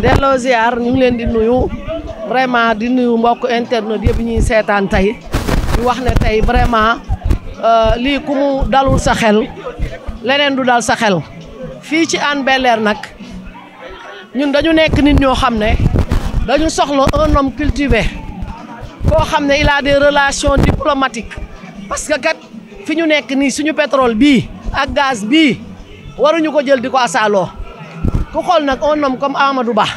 delloo ziar ñu ngi leen di nuyu vraiment di nuyu mbokk internet yëpp ñuy seetaan tey di wax ne tey vraiment lii ku mu dalul sa xel leneen du dal sa xel fii ci Hann Bel-Air nag ñun dañu nekk nit ñoo xam ne dañu soxla un homme cultivé koo xam ne il a des relations diplomatiques parce que kat fi ñu nekk nii suñu pétrole bii ak gaz bii waruñu ko jël di ko asaaloo ku xool nag un homme comme Amadou Ba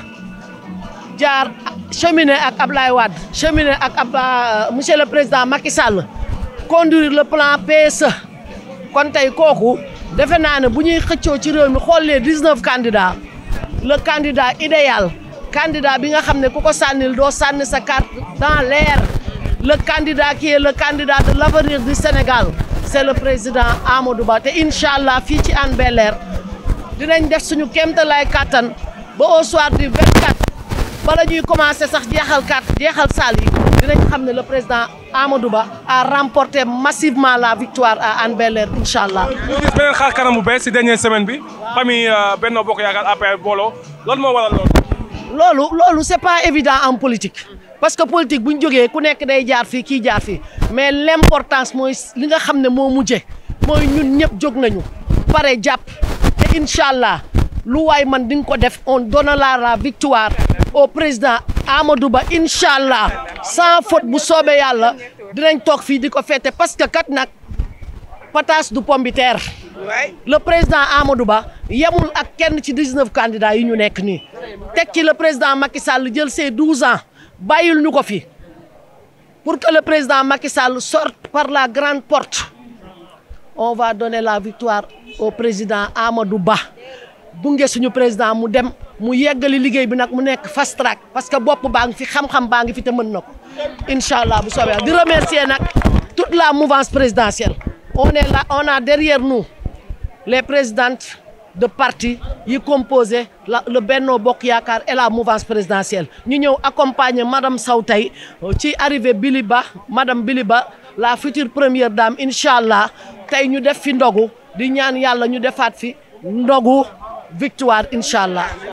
jaar cheminé ak Ablaye Wade cheminé ak ab monsieur le président Macky Sall conduire le plan PSE kon tey kooku defe naa ne bu ñuy xëccoo ci réew mi xool les dix-neuf candidats le candidat idéal candidat bi nga xam ne ku ko sànnil doo sànni sa carte dans l'air le candidat qui est le candidat de l'avenir du Sénégal c'est le président Amadou Ba te incha allah fii ci Hann Bel-Air dinañ def suñu kéemtalaay kàttan ba au soir du 24 bala ñuy commencer sax jeexal carte jeexal saal yi dinañ xam ne le président Amadou Ba a remporté massivement la victoire à Hann Bel-Air incha allah. ñu gis beneen xaar kanam bu bees si dernière semaine bi famille Benno Bokk Yaakaar APR booloo loolu moo waral loolu. loolu loolu c'est pas évident en politique parce que politique bu ñu jógee ku nekk day jaar fii kii jaar fii mais l'importance mooy li nga xam ne moo mujje mooy ñun ñëpp jóg nañu pare jàpp te incha allah lu waay man di nga ko def on donnera la victoire au président Amadou Ba incha allah sans faute bu soobee yàlla dinañ toog fii di ko fête parce que kat nag pataas du pomme de terre le président Amadou Ba yemul ak kenn ci 19 candidats yi ñu nekk nii teg ci le président Macky Sall jël ses 12 ans bàyyil ñu ko fi pour que le président Macky Sall sorte par la grande porte on va donner la victoire au président Amadou Ba bunge suñu président mu dem mu yeggali liggéey bi nag mu nekk fast track parce que bopp baa ngi fi xam-xam baa ngi fi te mën na ko incha allah bu soobee di remercier nag toute la mouvance présidentielle on est là on a derrière nous les présidentes de parti yi composé la le Benno Bokk Yaakaar et la mouvance présidentielle ñu ñëw accompagner madame Sow tey ci arrivée Bili Ba madame Bili Ba la future première dame incha allah tey ñu def fi ndogu di ñaan yàlla ñu defaat fi ndogu victoire incha allah